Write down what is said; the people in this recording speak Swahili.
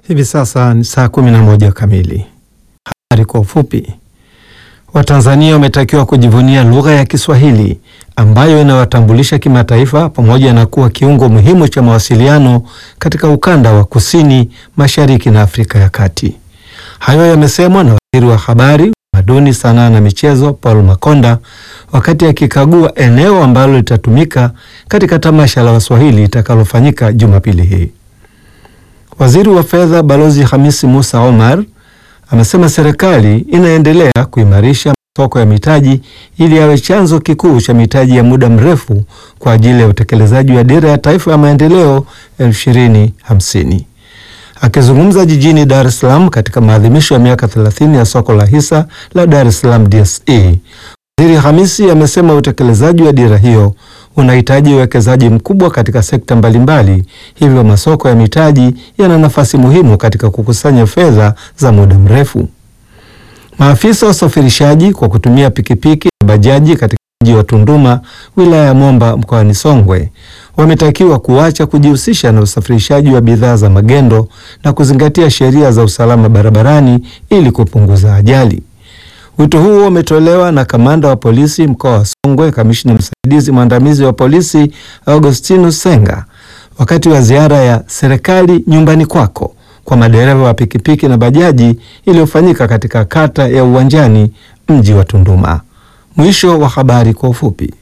Hivi sasa ni saa kumi na moja kamili. Habari kwa ufupi. Watanzania wametakiwa kujivunia lugha ya Kiswahili ambayo inawatambulisha kimataifa pamoja na kuwa kiungo muhimu cha mawasiliano katika ukanda wa kusini mashariki na Afrika ya Kati. Hayo yamesemwa na waziri wa habari, utamaduni, sanaa na michezo Paul Makonda wakati akikagua eneo ambalo litatumika katika tamasha la Waswahili litakalofanyika Jumapili hii. Waziri wa fedha Balozi Hamisi Musa Omar amesema serikali inaendelea kuimarisha masoko ya mitaji ili yawe chanzo kikuu cha mitaji ya muda mrefu kwa ajili ya utekelezaji wa dira ya taifa ya maendeleo 2050. Akizungumza jijini Dar es Salaam katika maadhimisho ya miaka 30 ya soko la hisa la Dar es Salaam DSE, Waziri Hamisi amesema utekelezaji wa dira hiyo unahitaji uwekezaji mkubwa katika sekta mbalimbali, hivyo masoko ya mitaji yana nafasi muhimu katika kukusanya fedha za muda mrefu. Maafisa wa usafirishaji kwa kutumia pikipiki na bajaji katika mji wa Tunduma, wilaya ya Momba mkoani Songwe wametakiwa kuacha kujihusisha na usafirishaji wa bidhaa za magendo na kuzingatia sheria za usalama barabarani ili kupunguza ajali. Wito huo umetolewa na kamanda wa polisi mkoa wa Songwe, kamishna msaidizi mwandamizi wa polisi Augustinus Senga wakati wa ziara ya serikali nyumbani kwako kwa madereva wa pikipiki na bajaji iliyofanyika katika kata ya Uwanjani, mji wa Tunduma. Mwisho wa habari kwa ufupi.